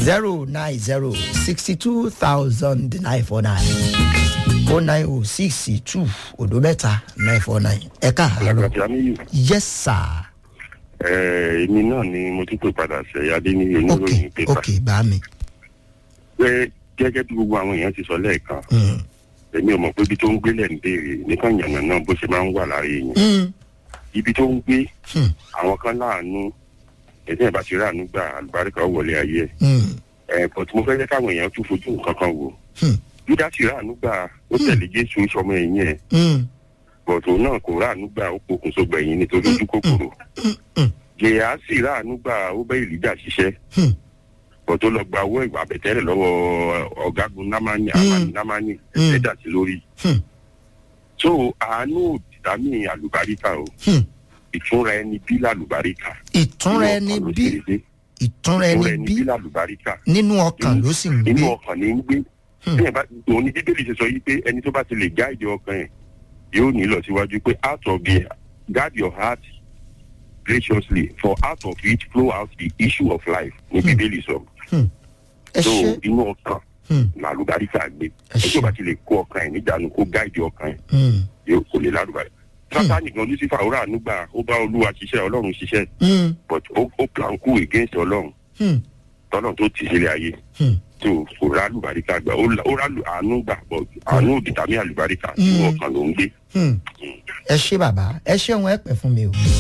zero nine zero sixty two thousand nine four nine o nine o six two odo mẹ́ta nine four nine ẹ káàárọ̀ alágbàtí amíyù yes sir èmi náà ni mo tún pè padà ṣe adé ní ok oníròyìn pépà ok bá mi pé gẹ́gẹ́ bí gbogbo àwọn èèyàn ti sọ lẹ́ẹ̀kan Mm, èmi ò mọ̀ pé ibi tó ń gbélé ń béèrè nìkan yànnà náà bó ṣe máa ń wà lára èèyàn mm, ibi tó ń gbé Hmm. àwọn kan láàánú ẹ̀sìn ìbá ti ráàánú gbà àlùbáríkà ó wọlé ayé mm, ẹ̀ but mo fẹ́ jẹ́ káwọn èèyàn tún fojú nǹkan kan wò Hmm. júdà sì ráàánú gbà ó tẹ̀lé jésù sọmọ ẹ̀yìn ẹ̀ mm, but òun náà kò ráàánú gbà ó pokùnso gbẹ̀yìn nítorí ojú kòkòrò mm, jèyà sì ráàánú gbà ó bẹ́ ìlíjà ṣiṣẹ́ Hmm. bọ̀ tó lọ gba owó ìwà àbẹ̀tẹ́rẹ̀ lọ́wọ́ ọ̀gágun námánì Hmm. àmàlì námánì Hmm. ẹ̀dà sí lórí. Hmm. so àánú òdìdámì àlùbáríkà o Hmm. ìtúnra ẹni bí làlùbáríkà. ìtúnra Inú ẹni ọkàn ló bí ṣe dédé. ìtúnra ìtúnra ẹni ẹni bí bí làlùbáríkà. nínú ọkàn ló sì ń inú gbé ọkàn ní ń gbé. Hmm. bí ẹ bá òun ni bíbélì ṣe sọ yìí pé ẹni tó bá ti lè gáàdì ọkàn ẹ̀ yóò ní lọ síwájú pé out of the guard your heart graciously for out of it flow out the issue of life ní Hmm. bíbélì sọ. ẹ so ṣe inú ọkàn Hmm, làlùbáríkà gbé Ẹ ṣé. ẹjọ́ bá ti lè kó ọkàn ẹ̀ níjànú kó gáìdì ọkàn ẹ̀ mm, yóò kò lè lálùbáríkà. sátani gan lucifer ó ràánú gbà ó bá olúwa ṣiṣẹ́ ọlọ́run ṣiṣẹ́ mm, but ó ó plan kú against ọlọ́run mm, tọ́lọ́run tó tì sílẹ̀ ayé mm. tó kò rálùbáríkà gbà ó lá- ó rálù àánú gbà but àánú òdìtàmí àlùbáríkà inú Hmm. ọkàn ló ń gbé. Hmm. ẹ ṣe bàbá ẹ ṣeun ẹ pẹ fún mi o